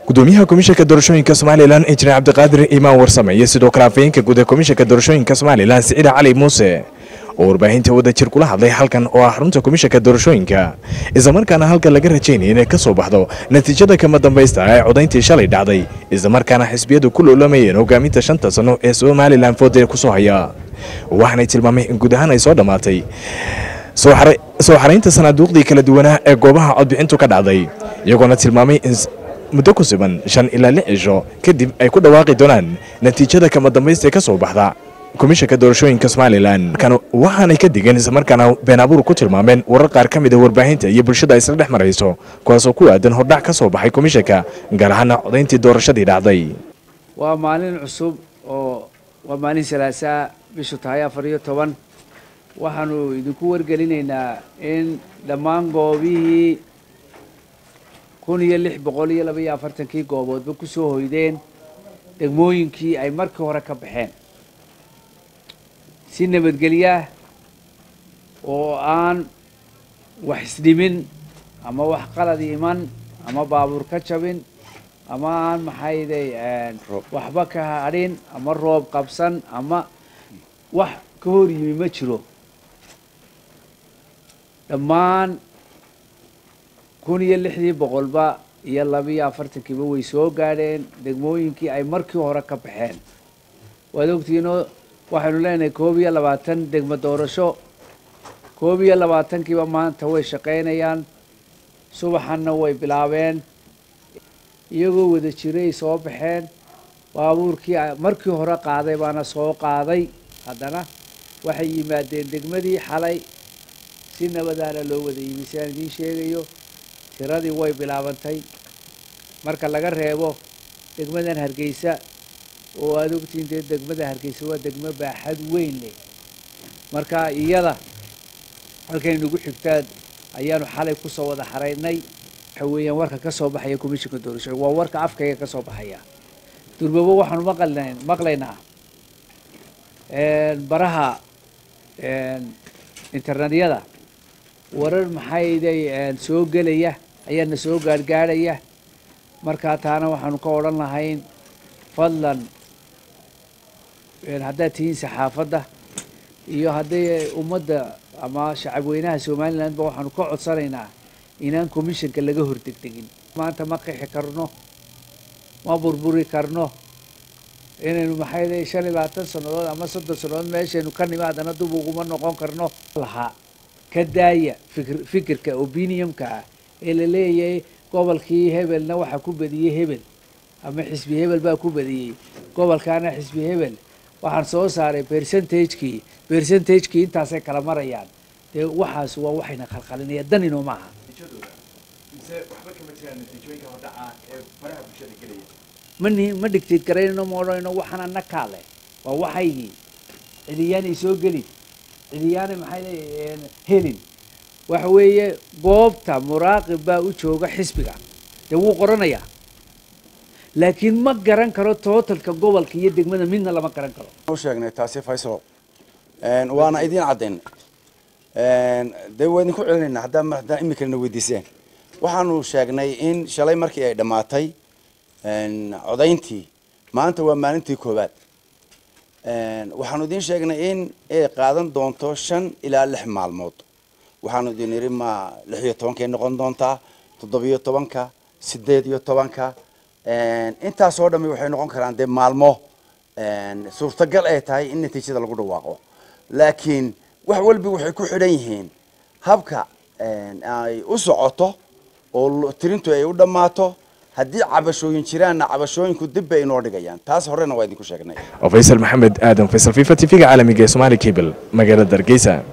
gudoomiyaha komishanka doorashooyinka somalilan injineer cabdiqaadir imaan warsame iyo sidoo kale afayeenka guud ee komishanka doorashooyinka somalilan siciid cali muuse oo warbaahinta wadajir kula hadlay halkan oo ah xarunta komishanka doorashooyinka islamarkaana halkan laga rajaynaya inay ka soo baxdo natiijada kama dambaysta ee codayntii shalay dhacday islamarkaana xisbiyadu ku loolamayeen hogaaminta shanta sano ee somalilan foodee kusoo haya waxaanay tilmaamay in guud ahaan ay soo dhammaatay soo xaraynta sanaaduuqdii kala duwanaa ee goobaha codbixintu ka dhacday iyagoona tilmaamay in muddo ku siban shan ilaa lix cisho kadib ay ku dhawaaqi doonaan natiijada kama dambaysta ee ka soo baxda komishanka doorashooyinka somalilan waxaanay ka digeen islamarkaana been abuur ku tilmaameen warar qaar ka mid a warbaahinta iyo bulshada isla dhex marayso kuwaasoo ku aadan hordhac ka soo baxay komishanka gaar ahaana codayntii doorashadii dhacday waa maalin cusub oo waa maalin salaasaa bishu tahay afar iyo toban waxaanu idinku wargelinaynaa in dhammaan goobihii kun iyo lix boqol iyo laba iyo afartankii gooboodba ku soo hoydeen degmooyinkii ay markii hore ka baxeen si nabadgelyaah oo aan wax isdhimin ama wax qalad iman ama baabuur ka jabin ama aan maxayday waxba ka hadhin ama roob qabsan ama wax ka hor yimi ma jiro dhammaan kun iyo lixdii boqolba iyo labiiyo afartankiiba way soo gaadheen degmooyinkii ay markii hore ka baxeen waad ogtihiinoo waxaynu leenahay koob iyo labaatan degmo doorasho koob iyo labaatankiiba maanta way shaqaynayaan subaxanna way bilaabeen iyagoo wada jiray soo baxeen baabuurkii markii hore qaaday baana soo qaaday haddana waxay yimaadeen degmadii xalay si nabadaana loo wada yimi si aan idiin sheegayo tiradii way bilaabantay marka laga reebo degmadan hargeysa oo aada ogtihiin dee degmada hargeysa waa degmo baaxad weyn leh marka iyada halkay nagu xigtaan ayaanu xalay kusoo wada xaraynay waxa weeyaan warka ka soo baxaya commissionka doorashooyin waa warka afkayga ka soo baxaya durbabo waxaanu maqln maqlaynaa baraha internetyada warar maxayday soo gelaya ayaana soo gaargaadhaya markaa taana waxaanu ka odhan lahayn fadlan haddaad tihiin saxaafadda iyo hadday ummadda ama shacabweynaha somalilandba waxaanu ka codsanaynaa inaan commissionka laga hordegdegin maanta ma qixi karno ma burburi karno inaynu maxay shan iyo labaatan sannadood ama soddon sannadood meeshaynu ka nimi haddana dub uguma noqon karno lahaa ka daaya fikir fikirka opiniumka ah ee la leeyahay gobolkii hebelna waxaa ku badiyey hebel ama xisbi hebel baa ku badiyey gobolkaana xisbi hebel waxaan soo saaray percentage-kii percentage-kii intaasay kala marayaan dee waxaas waa waxayna khalkhalinaya dan inoo maaha mani ma dhigtid garaynayno ma odhanayno waxaan ana kaale waa waxaygii cidiyaanay soo gelin cidiyaanay maxay helin waxa weeye goobta muraaqib baa u jooga xisbiga dee wuu qoranayaa laakiin ma garan karo tootalka gobolka iyo degmada midna lama garan karo u sheegnay taasi faysalo waana idiin caddayn dee waa idinku celinayna haddaa haddaan iminkana weydiiseen waxaanu sheegnay in shalay markii ay dhammaatay codayntii maanta waa maalintii koowaad waxaanu idiin sheegnay in ay qaadan doonto shan ilaa lix maalmood waxaanu idin idhi ma lix iyo tobankay noqon doontaa toddobiyo tobanka sideed iyo tobanka intaasoo dhami waxay noqon karaan dee maalmo suurtagal ay tahay in natiijada lagu dhawaaqo laakiin wax walbi waxay ku xidhan yihiin habka ay u socoto oo tirintu ay u dhammaato haddii cabashooyin jiraanna cabashooyinku dib bay inoo dhigayaan taas horena waa idinku sheegnay faysal maxamed aadan faysal fifa t v-ga caalamiga ee somaali cable magaalada hargeysa